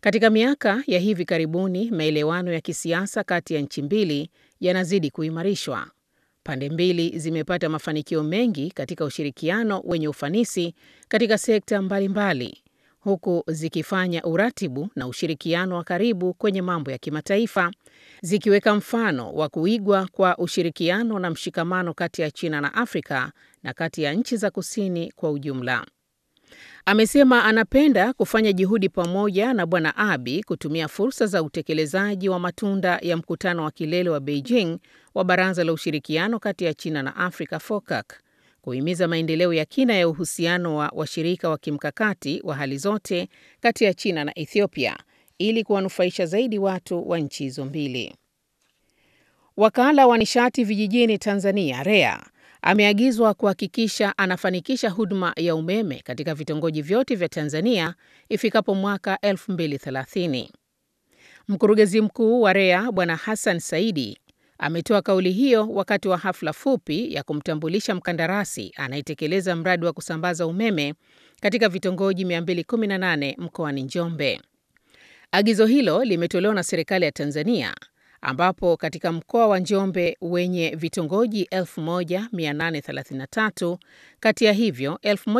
Katika miaka ya hivi karibuni, maelewano ya kisiasa kati ya nchi mbili yanazidi kuimarishwa. Pande mbili zimepata mafanikio mengi katika ushirikiano wenye ufanisi katika sekta mbalimbali, huku zikifanya uratibu na ushirikiano wa karibu kwenye mambo ya kimataifa, zikiweka mfano wa kuigwa kwa ushirikiano na mshikamano kati ya China na Afrika na kati ya nchi za kusini kwa ujumla. Amesema anapenda kufanya juhudi pamoja na Bwana Abiy kutumia fursa za utekelezaji wa matunda ya mkutano wa kilele wa Beijing wa Baraza la Ushirikiano kati ya China na Afrika FOCAC, kuhimiza maendeleo ya kina ya uhusiano wa washirika wa kimkakati wa hali zote kati ya China na Ethiopia ili kuwanufaisha zaidi watu wa nchi hizo mbili. Wakala wa nishati vijijini Tanzania REA ameagizwa kuhakikisha anafanikisha huduma ya umeme katika vitongoji vyote vya Tanzania ifikapo mwaka 2030. Mkurugenzi mkuu wa REA Bwana Hassan Saidi ametoa kauli hiyo wakati wa hafla fupi ya kumtambulisha mkandarasi anayetekeleza mradi wa kusambaza umeme katika vitongoji 218 mkoani Njombe. Agizo hilo limetolewa na serikali ya Tanzania ambapo katika mkoa wa Njombe wenye vitongoji 1833 kati ya hivyo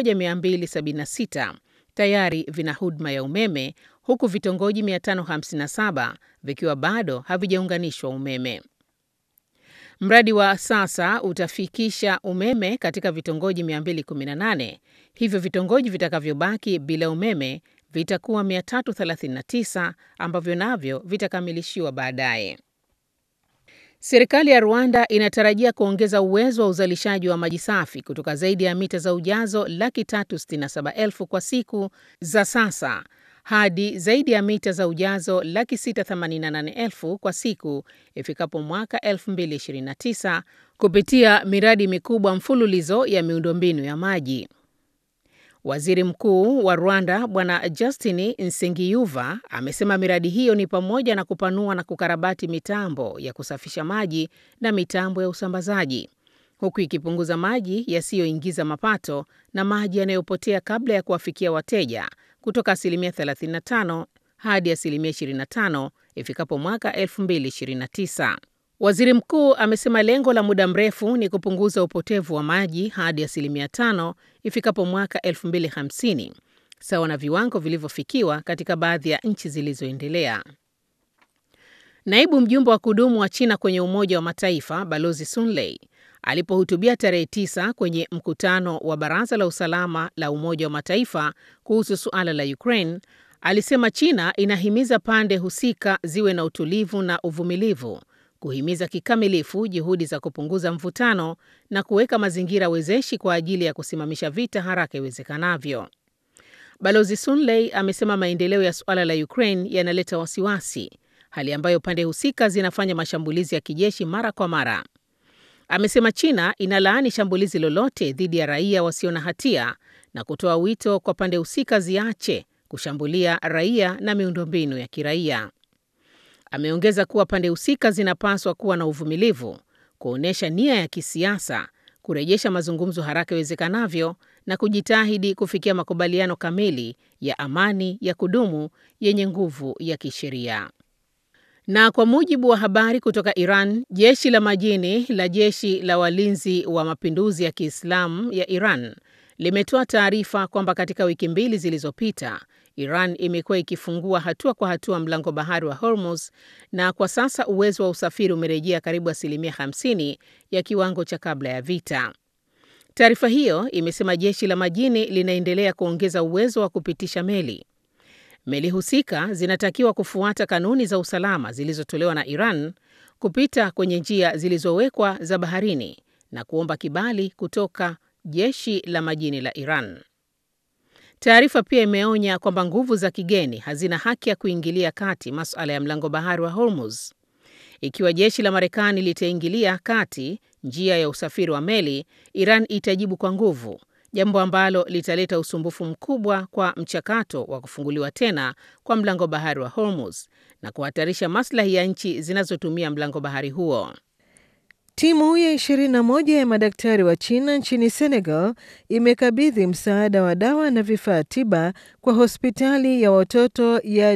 1276 tayari vina huduma ya umeme huku vitongoji 557 vikiwa bado havijaunganishwa umeme. Mradi wa sasa utafikisha umeme katika vitongoji 218, hivyo vitongoji vitakavyobaki bila umeme vitakuwa 339 ambavyo navyo vitakamilishiwa baadaye. Serikali ya Rwanda inatarajia kuongeza uwezo wa uzalishaji wa maji safi kutoka zaidi ya mita za ujazo laki tatu sitini na saba elfu kwa siku za sasa hadi zaidi ya mita za ujazo laki sita themanini na nane elfu kwa siku ifikapo mwaka 2029 kupitia miradi mikubwa mfululizo ya miundombinu ya maji. Waziri Mkuu wa Rwanda Bwana Justin Nsengiyuva amesema miradi hiyo ni pamoja na kupanua na kukarabati mitambo ya kusafisha maji na mitambo ya usambazaji, huku ikipunguza maji yasiyoingiza mapato na maji yanayopotea kabla ya kuwafikia wateja kutoka asilimia 35 hadi asilimia 25 ifikapo mwaka 2029. Waziri mkuu amesema lengo la muda mrefu ni kupunguza upotevu wa maji hadi asilimia tano ifikapo mwaka 2050 sawa na viwango vilivyofikiwa katika baadhi ya nchi zilizoendelea. Naibu mjumbe wa kudumu wa China kwenye Umoja wa Mataifa Balozi Sun Lei alipohutubia tarehe tisa kwenye mkutano wa Baraza la Usalama la Umoja wa Mataifa kuhusu suala la Ukraine alisema China inahimiza pande husika ziwe na utulivu na uvumilivu kuhimiza kikamilifu juhudi za kupunguza mvutano na kuweka mazingira wezeshi kwa ajili ya kusimamisha vita haraka iwezekanavyo. Balozi Sun Lei amesema maendeleo ya suala la Ukraine yanaleta wasiwasi, hali ambayo pande husika zinafanya mashambulizi ya kijeshi mara kwa mara. Amesema China inalaani shambulizi lolote dhidi ya raia wasio na hatia na kutoa wito kwa pande husika ziache kushambulia raia na miundombinu ya kiraia. Ameongeza kuwa pande husika zinapaswa kuwa na uvumilivu, kuonyesha nia ya kisiasa, kurejesha mazungumzo haraka iwezekanavyo na kujitahidi kufikia makubaliano kamili ya amani ya kudumu yenye nguvu ya kisheria. Na kwa mujibu wa habari kutoka Iran, jeshi la majini la jeshi la walinzi wa mapinduzi ya Kiislamu ya Iran limetoa taarifa kwamba katika wiki mbili zilizopita Iran imekuwa ikifungua hatua kwa hatua mlango bahari wa Hormuz na kwa sasa uwezo wa usafiri umerejea karibu asilimia 50 ya kiwango cha kabla ya vita. Taarifa hiyo imesema jeshi la majini linaendelea kuongeza uwezo wa kupitisha meli. Meli husika zinatakiwa kufuata kanuni za usalama zilizotolewa na Iran, kupita kwenye njia zilizowekwa za baharini na kuomba kibali kutoka jeshi la majini la Iran. Taarifa pia imeonya kwamba nguvu za kigeni hazina haki ya kuingilia kati masuala ya mlango bahari wa Hormuz. Ikiwa jeshi la Marekani litaingilia kati njia ya usafiri wa meli, Iran itajibu kwa nguvu, jambo ambalo litaleta usumbufu mkubwa kwa mchakato wa kufunguliwa tena kwa mlango bahari wa Hormuz na kuhatarisha maslahi ya nchi zinazotumia mlango bahari huo. Timu ya 21 ya madaktari wa China nchini Senegal imekabidhi msaada wa dawa na vifaa tiba kwa hospitali ya watoto ya